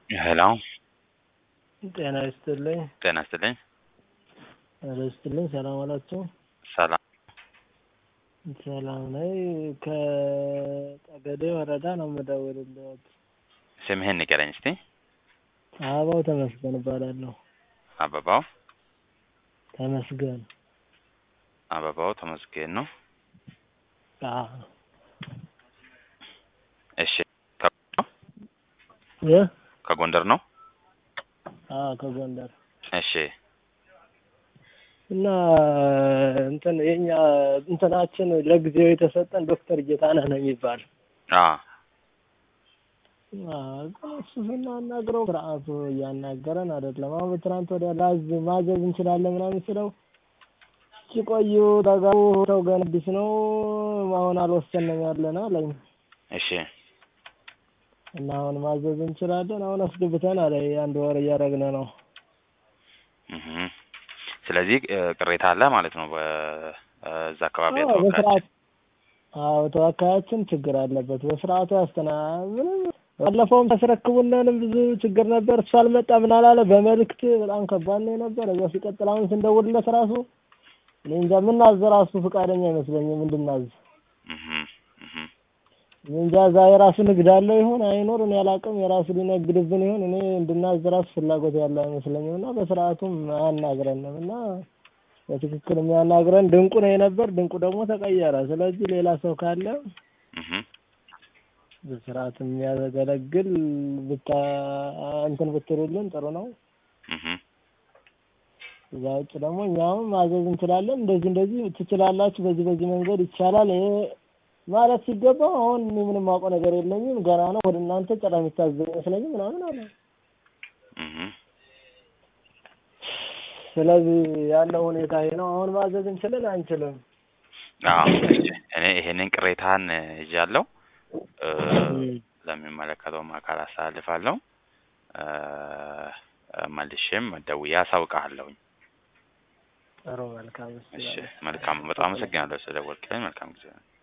ሄሎ ጤና ይስጥልኝ። ጤና ይስጥልኝ። ጤና ይስጥልኝ። ሰላም ዋላችሁ? ሰላም ሰላም ነኝ። ከጠገዴ ወረዳ ነው የምደውልልዎት። ስምህን ንገረኝ እስቲ። አበባው ተመስገን እባላለሁ። አበባው ተመስገን። አበባው ተመስገን ነው። አዎ። እሺ ከ- እ? ከጎንደር ነው። አዎ ከጎንደር እሺ እና እንትን የኛ እንትናችን ለጊዜው የተሰጠን ዶክተር ጌታነህ ነው የሚባል አ አዎ፣ ግን እሱ ስናናግረው ስርዓቱ እያናገረን አይደለም። አሁን በትናንት ወዲያ ላዝ ማዘዝ እንችላለን ምናምን ስለው ሲቆዩ ተጋቡ ሰው ገና አዲስ ነው አሁን አልወሰንም ያለን አለኝ እሺ እና አሁን ማዘዝ እንችላለን አሁን አስገብተን አለ አንድ ወር እያደረግን ነው። እህ ስለዚህ እ፣ ቅሬታ አለ ማለት ነው በዛ አካባቢ አዎ ተወካዮች በስርዓት አዎ ተወካያችን ችግር አለበት። በስርዓቱ ያስተና ምንም ባለፈውም ተስረክቡነንም ብዙ ችግር ነበር። እሱ አልመጣ ምን አላለ በመልእክት በጣም ከባድ ነው የነበረ። እዛ ሲቀጥል አሁን ስንደውልለት ራሱ እኔ እንጃ ምናዝ ራሱ ፈቃደኛ አይመስለኝም እንድናዝ። እህ እህ እኔ እንጃ እዛ የራሱ ንግድ አለው ይሆን አይኖር እኔ አላውቅም። የራሱ ሊነግድብን ይሆን እኔ እንድናዝ ራሱ ፍላጎት ያለው አይመስለኝም እና በስርዓቱም አያናግረንም እና በትክክል የሚያናግረን ድንቁ ነው የነበር። ድንቁ ደግሞ ተቀየረ። ስለዚህ ሌላ ሰው ካለ እህ በስርዓት የሚያገለግል ብታ እንትን ብትሉልን ጥሩ ነው። እህ እዛ ውጭ ደግሞ እኛም ማዘዝ እንችላለን። እንደዚህ እንደዚህ ትችላላችሁ፣ በዚህ በዚህ መንገድ ይቻላል። ይሄ ማለት ሲገባው አሁን እኔ ምንም ማውቀው ነገር የለኝም ገና ነው ወደ እናንተ ጭራ የሚታዘዝ አይመስለኝም ምናምን አለ። እህ ስለዚህ ያለው ሁኔታ ይሄ ነው። አሁን ማዘዝ እንችልን አንችልም? አዎ እሺ እኔ ይሄንን ቅሬታን ይዣለሁ እ፣ ለሚመለከተውም አካል አስተላልፋለሁ። እ፣ መልሼም ደውዬ አሳውቅሃለሁኝ። ጥሩ መልካም። እሺ መልካም። በጣም አመሰግናለሁ ስለደወልክልኝ። መልካም ጊዜ